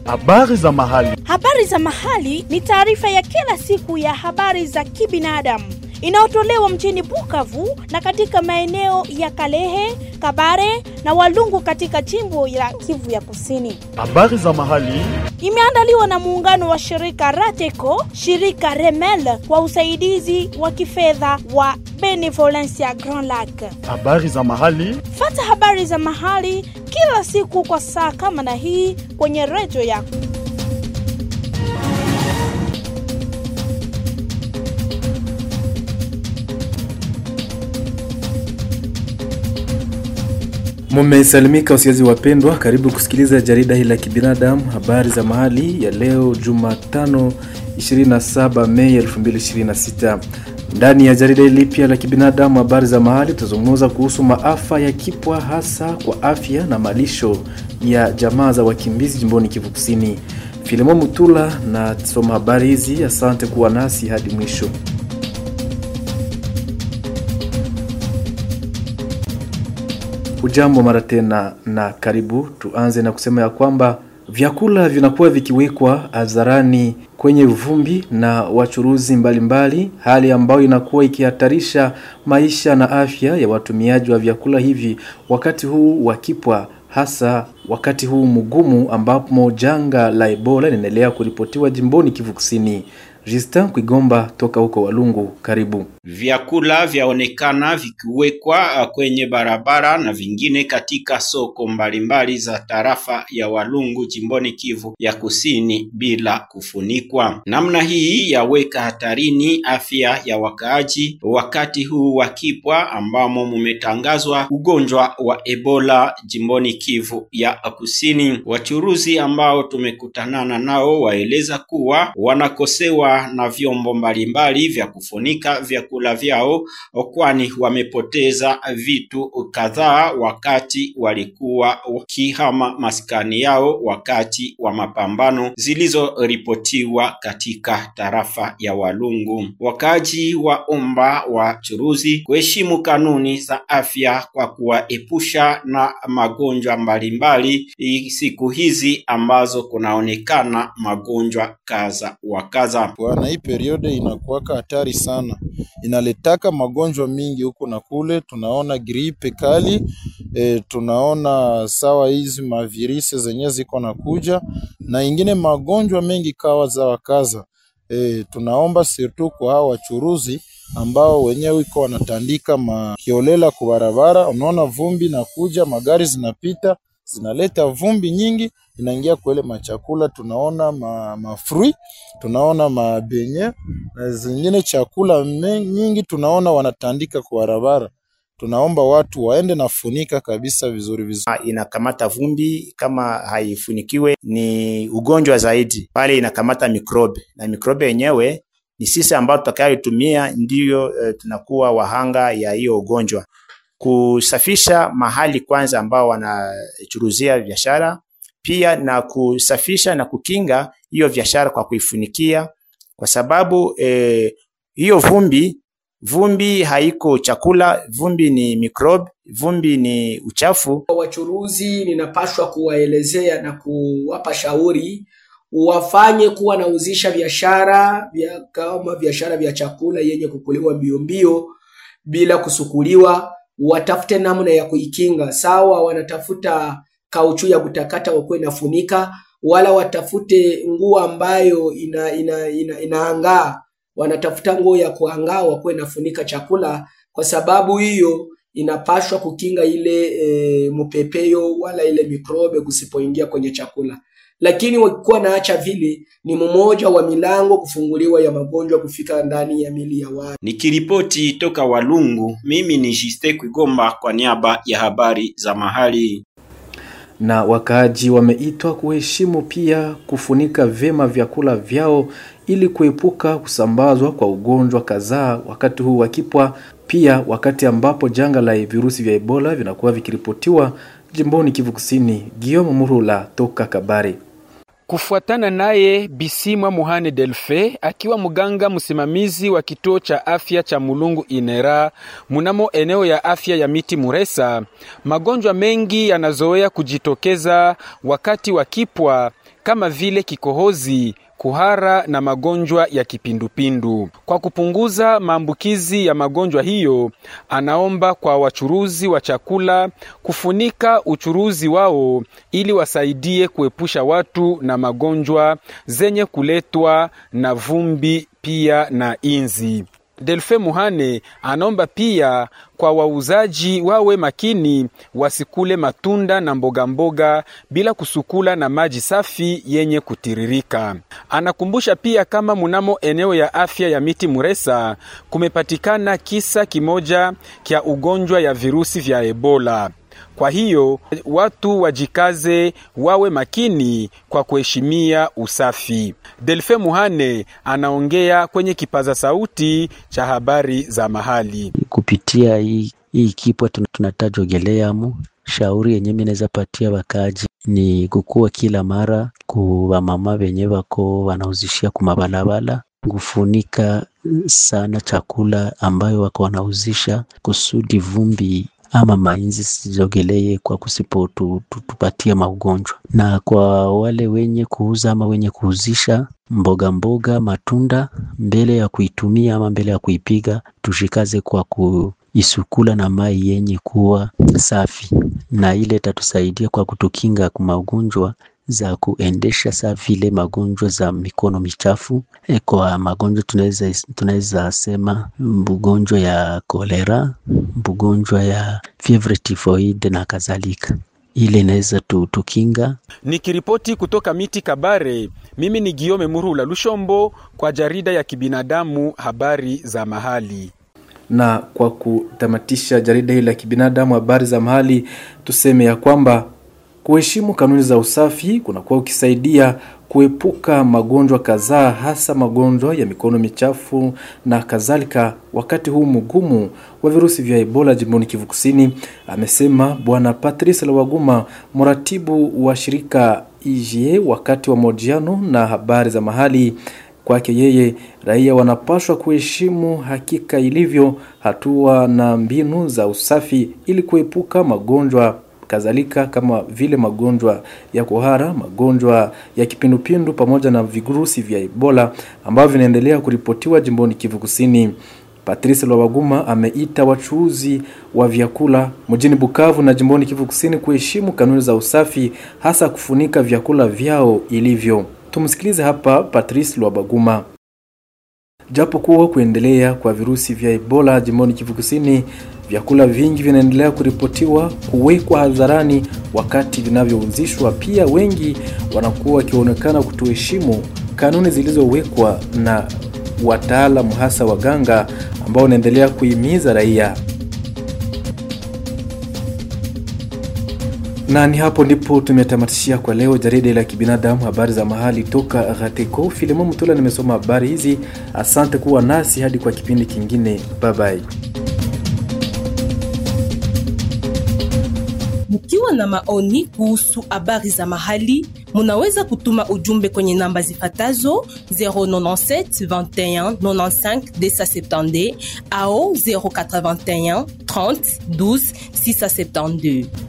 Habari za mahali. Habari za mahali ni taarifa ya kila siku ya habari za kibinadamu inayotolewa mjini Bukavu na katika maeneo ya Kalehe, Kabare na Walungu katika jimbo la Kivu ya Kusini. Habari za mahali. Imeandaliwa na muungano wa shirika Rateco, shirika Remel kwa usaidizi wa kifedha wa Benevolencia Grand Lac. Habari za mahali. Fata habari za mahali kila siku kwa saa kama na hii kwenye redio yako. Mumesalimika wasiazi wapendwa, karibu kusikiliza jarida hili la kibinadamu, habari za mahali ya leo Jumatano 27 Mei 2026. Ndani ya jarida hili pia la kibinadamu, habari za mahali, tutazungumza kuhusu maafa ya kipwa, hasa kwa afya na malisho ya jamaa za wakimbizi jimboni Kivu Kusini. Filimo Mutula na soma habari hizi. Asante kuwa nasi hadi mwisho. Ujambo mara tena na karibu. Tuanze na kusema ya kwamba vyakula vinakuwa vikiwekwa hadharani kwenye vumbi na wachuruzi mbalimbali mbali, hali ambayo inakuwa ikihatarisha maisha na afya ya watumiaji wa vyakula hivi wakati huu wakipwa, hasa wakati huu mgumu ambapo janga la Ebola linaendelea kuripotiwa jimboni Kivu Kusini. Justin Kwigomba toka huko Walungu, karibu. Vyakula vyaonekana vikiwekwa kwenye barabara na vingine katika soko mbalimbali za tarafa ya Walungu jimboni Kivu ya Kusini bila kufunikwa. Namna hii yaweka hatarini afya ya wakaaji wakati huu wa kipwa ambamo mumetangazwa ugonjwa wa Ebola jimboni Kivu ya Kusini. Wachuruzi ambao tumekutanana nao waeleza kuwa wanakosewa na vyombo mbalimbali vya kufunika vyakula vyao, kwani wamepoteza vitu kadhaa wakati walikuwa wakihama maskani yao wakati wa mapambano zilizoripotiwa katika tarafa ya Walungu. Wakaji waomba wachuruzi kuheshimu kanuni za afya kwa kuwaepusha na magonjwa mbalimbali siku hizi ambazo kunaonekana magonjwa kaza wa kaza na hii periode inakuwaka hatari sana, inaletaka magonjwa mingi huku na kule. Tunaona gripe kali e, tunaona sawa hizi mavirisi zenye ziko na kuja na ingine magonjwa mengi kawa za wakaza e, tunaomba sirtu kwa hao wachuruzi ambao wenyewe iko wanatandika makiolela kwa barabara. Unaona vumbi na kuja, magari zinapita zinaleta vumbi nyingi inaingia kwa ile machakula, tunaona ma, mafrui tunaona mabenye na zingine chakula nyingi tunaona wanatandika kwa barabara. Tunaomba watu waende na funika kabisa vizuri vizuri. Inakamata vumbi, kama haifunikiwe ni ugonjwa zaidi, pale inakamata mikrobe na mikrobe yenyewe ni sisi ambao tutakayotumia ndiyo e, tunakuwa wahanga ya hiyo ugonjwa. Kusafisha mahali kwanza ambao wanachuruzia biashara pia na kusafisha na kukinga hiyo biashara kwa kuifunikia, kwa sababu eh, hiyo vumbi vumbi haiko chakula, vumbi ni mikrobe, vumbi ni uchafu. Wachuruzi ninapashwa kuwaelezea na kuwapa shauri wafanye kuwa nauzisha biashara vya kama biashara vya chakula yenye kukuliwa mbio mbio bila kusukuliwa, watafute namna ya kuikinga. Sawa, wanatafuta kauchu ya kutakata wakuwe nafunika, wala watafute nguo ambayo ina, ina, ina, inaangaa. Wanatafuta nguo ya kuangaa wakuwe nafunika chakula, kwa sababu hiyo inapashwa kukinga ile e, mpepeyo wala ile mikrobe kusipoingia kwenye chakula. Lakini wakikuwa naacha vile, ni mmoja wa milango kufunguliwa ya magonjwa kufika ndani ya mili ya watu. Nikiripoti toka Walungu, mimi ni Jiste Kwigomba kwa niaba ya habari za mahali na wakaaji wameitwa kuheshimu pia kufunika vyema vyakula vyao ili kuepuka kusambazwa kwa ugonjwa kadhaa wakati huu wakipwa, pia wakati ambapo janga la virusi vya Ebola vinakuwa vikiripotiwa jimboni Kivu Kusini. Guillaume Murula toka Kabare. Kufuatana naye Bisimwa Muhane Delfe akiwa mganga msimamizi wa kituo cha afya cha Mulungu Inera munamo eneo ya afya ya Miti Muresa, magonjwa mengi yanazoea kujitokeza wakati wa kipwa kama vile kikohozi, kuhara na magonjwa ya kipindupindu. Kwa kupunguza maambukizi ya magonjwa hiyo, anaomba kwa wachuruzi wa chakula kufunika uchuruzi wao ili wasaidie kuepusha watu na magonjwa zenye kuletwa na vumbi pia na inzi. Delfe Muhane anaomba pia kwa wauzaji wawe makini, wasikule matunda na mboga mboga bila kusukula na maji safi yenye kutiririka. Anakumbusha pia kama munamo eneo ya afya ya Miti Muresa kumepatikana kisa kimoja kya ugonjwa ya virusi vya Ebola. Kwa hiyo watu wajikaze, wawe makini kwa kuheshimia usafi. Delfe Muhane anaongea kwenye kipaza sauti cha habari za mahali. Kupitia hii hii kipwa tunataja ogeleamu shauri yenye minaweza patia wakaji ni kukuwa kila mara kuwa mama wenye wako wanauzishia kumabalabala kufunika sana chakula ambayo wako wanauzisha kusudi vumbi ama mainzi sizogelee kwa kusipotupatia maugonjwa. Na kwa wale wenye kuuza ama wenye kuuzisha mboga mboga, matunda, mbele ya kuitumia ama mbele ya kuipiga, tushikaze kwa kuisukula na mai yenye kuwa safi, na ile itatusaidia kwa kutukinga kwa magonjwa za kuendesha saa vile magonjwa za mikono michafu. E, kwa magonjwa tunaweza tunaweza sema mgonjwa ya kolera, mgonjwa ya fievre typhoid na kadhalika. Ile inaweza tukinga. Nikiripoti kutoka Miti Kabare, mimi ni Giome Murula Lushombo kwa jarida ya kibinadamu habari za mahali. Na kwa kutamatisha jarida hili la kibinadamu habari za mahali, tuseme ya kwamba kuheshimu kanuni za usafi kunakuwa ukisaidia kuepuka magonjwa kadhaa, hasa magonjwa ya mikono michafu na kadhalika, wakati huu mgumu wa virusi vya Ebola jimboni Kivu Kusini, amesema Bwana Patrice Lawaguma, mratibu wa shirika IGE, wakati wa mahojiano na habari za mahali. Kwake yeye, raia wanapaswa kuheshimu hakika ilivyo hatua na mbinu za usafi ili kuepuka magonjwa kadhalika kama vile magonjwa ya kuhara, magonjwa ya kipindupindu pamoja na virusi vya Ebola ambavyo vinaendelea kuripotiwa jimboni Kivu Kusini. Patrice Lwabaguma ameita wachuuzi wa vyakula mjini Bukavu na jimboni Kivu Kusini kuheshimu kanuni za usafi, hasa kufunika vyakula vyao ilivyo. Tumsikilize hapa Patrice Lwabaguma. Japo kuwa kuendelea kwa virusi vya Ebola jimboni Kivu Kusini, vyakula vingi vinaendelea kuripotiwa kuwekwa hadharani wakati vinavyouzishwa. Pia wengi wanakuwa wakionekana kutoheshimu kanuni zilizowekwa na wataalamu, hasa waganga ambao wanaendelea kuhimiza raia. na ni hapo ndipo tumetamatishia kwa leo jarida la kibinadamu habari za mahali toka Ghateko. Filimo Mtula nimesoma habari hizi. Asante kuwa nasi hadi kwa kipindi kingine, bye bye. Mkiwa na maoni kuhusu habari za mahali, munaweza kutuma ujumbe kwenye namba zifatazo 097 21 95 270 au 081 30 12 672.